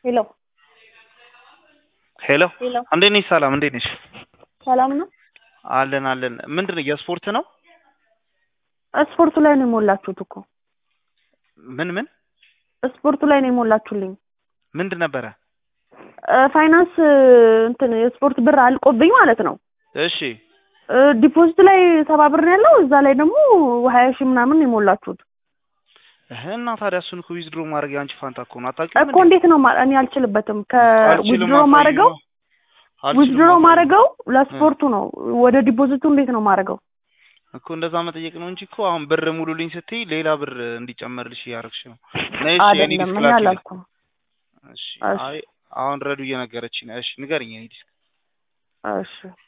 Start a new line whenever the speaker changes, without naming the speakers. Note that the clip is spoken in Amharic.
ሄሎ
ሄሎ
ሄሎ
እንዴት ነሽ? ሰላም እንዴት ነሽ?
ሰላም ነው።
አለን አለን። ምንድን ነው የስፖርት ነው?
ስፖርቱ ላይ ነው የሞላችሁት እኮ
ምን ምን
ስፖርቱ ላይ ነው የሞላችሁልኝ።
ምንድን ነበረ?
እ ፋይናንስ እንትን የስፖርት ብር አልቆብኝ ማለት ነው።
እሺ
እ ዲፖዚት ላይ ሰባ ብር ነው ያለው፣ እዛ ላይ ደግሞ ሀያ ሺህ ምናምን ነው የሞላችሁት
እህ እና ታዲያ እሱን እኮ ዊዝድሮ ማድረግ የአንቺ ፋንታ እኮ ነው። አታውቂውም
እኮ እንዴት ነው ማ- እኔ አልችልበትም። ከዊዝድሮ ማድረገው
አልችልም
ዊዝድሮ
አሳየው።
ማድረገው ለስፖርቱ ነው። ወደ ዲፖዚቱ እንዴት ነው ማድረገው?
እኮ እንደዛ መጠየቅ ነው እንጂ እኮ አሁን ብር ሙሉልኝ ስትይ ሌላ ብር እንዲጨመርልሽ እያደረግሽ ነው። ነይ እሺ የኔ
አይደለም
ዲስክ
እኔ
ላኪልኝ።
አላልኩም።
እሺ
እሺ።
አይ አሁን ረዱ እየነገረችኝ ነው። እሺ ንገሪኝ የኔ ዲስክ
እሺ